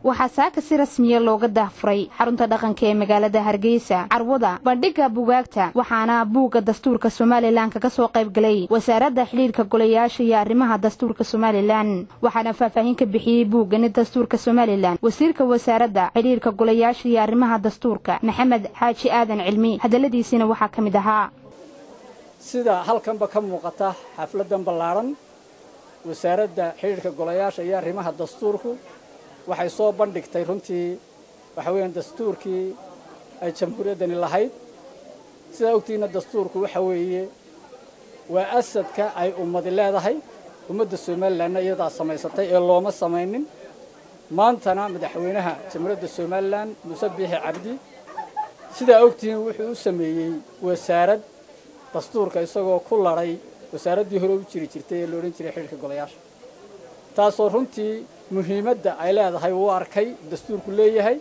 waxaa saaka si rasmiya looga daahfuray xarunta dhaqanka ee magaalada hargeysa carwada bandhigga bugaagta waxaana buugga dastuurka somalilan kaga soo qayb galay wasaaradda xidhiirka golayaasha iyo arrimaha dastuurka somalilan waxaana faahfaahin ka bixiyey buuggani dastuurka somalilan wasiirka wasaaradda xidhiirka golayaasha iyo arrimaha dastuurka maxamed xaaji aadan cilmi hadalladiisina waxaa ka mid ahaa sida halkanba ka muuqata xafladan ballaaran wasaaradda xidhiirka golayaasha iyo arrimaha dastuurku waxay soo bandhigtay runtii waxa weeyaan dastuurkii ay jamhuuriyaddani lahayd sidaa ogtiina dastuurku waxa weeye waa asadka ay ummadi leedahay ummadda somalilanna iyadaa samaysatay ee looma samaynin maantana madaxweynaha jamhuuriyadda somalilan muuse biixi cabdi sidaa ogtihiin wuxuu u sameeyey wasaarad dastuurka isagoo ku ladhay wasaaraddii hore u jiri jirtay ee la odhan jiray xidhiirka golayaasha taasoo runtii muhiimadda ay leedahay uu arkay dastuurku leeyahay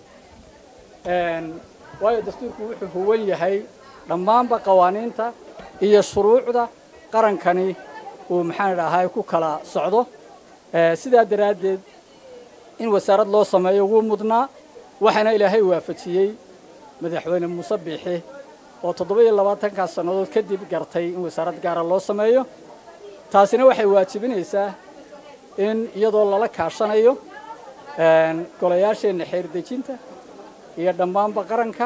waayo dastuurku wuxuu huwan yahay dhammaanba qawaaniinta iyo shuruucda qarankani uu maxaan idhaahaa ku kala socdo sidaa daraaddeed in wasaarad loo sameeyo wuu mudnaa waxaana ilaahay waafajiyey madaxweyne muuse biixi oo toddoba-iyo labaatankaas sannadood kadib gartay in wasaarad gaara loo sameeyo taasina waxay waajibinaysaa in iyadoo lala kaashanayo golayaasheenna xeerdejinta iyo dhammaanba qaranka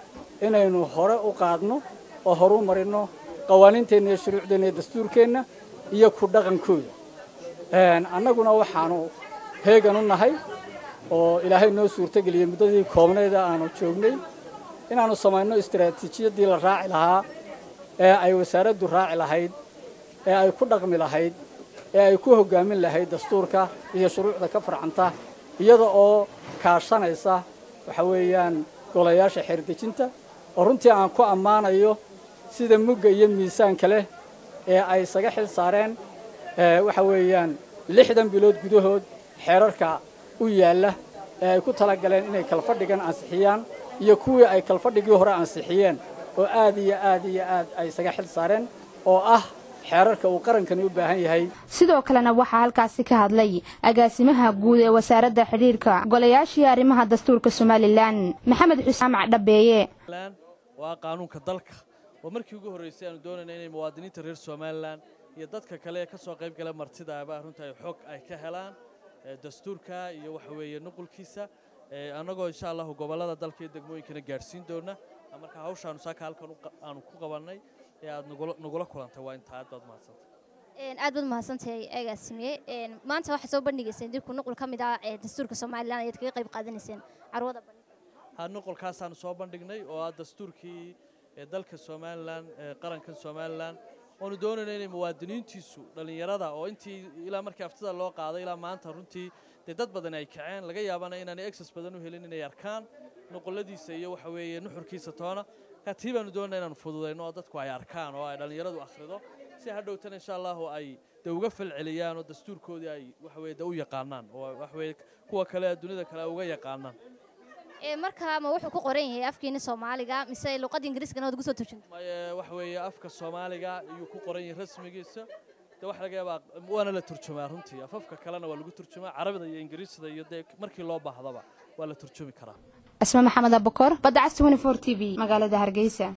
inaynu hore u qaadno oo horu marinno qawaaniinteenna iyo shuruucdeenna iyo dastuurkeenna iyo ku dhaqankooda annaguna waxaanu heegan u nahay oo ilaahay noo suurtogeliyey muddadii koobneeda aanu joognay inaannu samayno istaraatiijiyaddii la raaci lahaa ee ay wasaaraddu raaci lahayd ee ay ku dhaqmi lahayd ee ay ku hoggaamin lahayd dastuurka iyo shuruucda ka farcanta iyada oo kaashanaysa waxa weeyaan golayaasha xeerdejinta oo runtii aan ku ammaanayo sida mugga iyo miisaanka leh ee ay isaga xil saareen waxa weeyaan lixdan bilood gudahood xeerarka u yaalla ee ay ku tala galeen inay kalfadhigan ansixiyaan iyo kuwii ay kalfadhigii hore ansixiyeen oo aad iyo aad iyo aad ay isaga xil saareen oo ah xeerarka uu qarankani u baahan yahay sidoo kalena waxaa halkaasi ka hadlay agaasimaha guud ee wasaaradda xidhiirka golayaashii arrimaha dastuurka somalilan maxamed xuseen macdhabeeye waa qaanuunka dalka oo markii ugu horraysay aanu doonayna inay muwaadiniinta reer somalilan iyo dadka kale ee ka soo qayb gala martidaaba runtii xog ay ka helaan dastuurka iyo waxa weeye nuqulkiisa annagoo insha allahu gobollada dalka iyo degmooyinkana gaadhsiin doona marka hawshaanu saaka halkan aanu ku qabannay ee aad nagula kulantay waa intaa aad baad mahadsantay aad baad mahadsantahay agaasimiye maanta waxaad soo bandhigayseen dirku nuqul ka mid ah ee dastuurka somalilan ayaad kaga qayb qaadanayseen carwada ha nuqulkaasaanu soo bandhignay oo ah dastuurkii dalka somalilan qarankan somalilan oonu doonayna inay muwaadiniintiisu dhallinyarada oo intii ilaa markii aftida loo qaaday ilaa maanta runtii dee dad badan ay kaceen laga yaabana inaanay exes badan u helin inay arkaan nuquladiisa iyo waxa weeye nuxurkiisa toona markaa tii baanu doonayna inaanu fududayno oo dadku ay arkaan oo ay dhallinyaradu akhrido si hadhowtana insha allahu ay de uga falceliyaan oo dastuurkoodii ay waxa weye de u yaqaanaan oo waxa weye kuwa kale dunida kale ay uga yaqaanaan markaa ma wuxuu ku qoran yahay afkiina soomaaliga mise luqadda ingiriiskana waad ugu soo turjunta waxa weeye afka soomaaliga ayuu ku qoran yahay rasmigiisa de waxa laga yaabaa waana la turjumaa runtii afafka kalena waa lagu turjumaa carabida iyo ingiriisda iyo dee markii loo baahdaba waa la turjumi karaa asma maxamed abakor badda cas t v magaalada hargeysa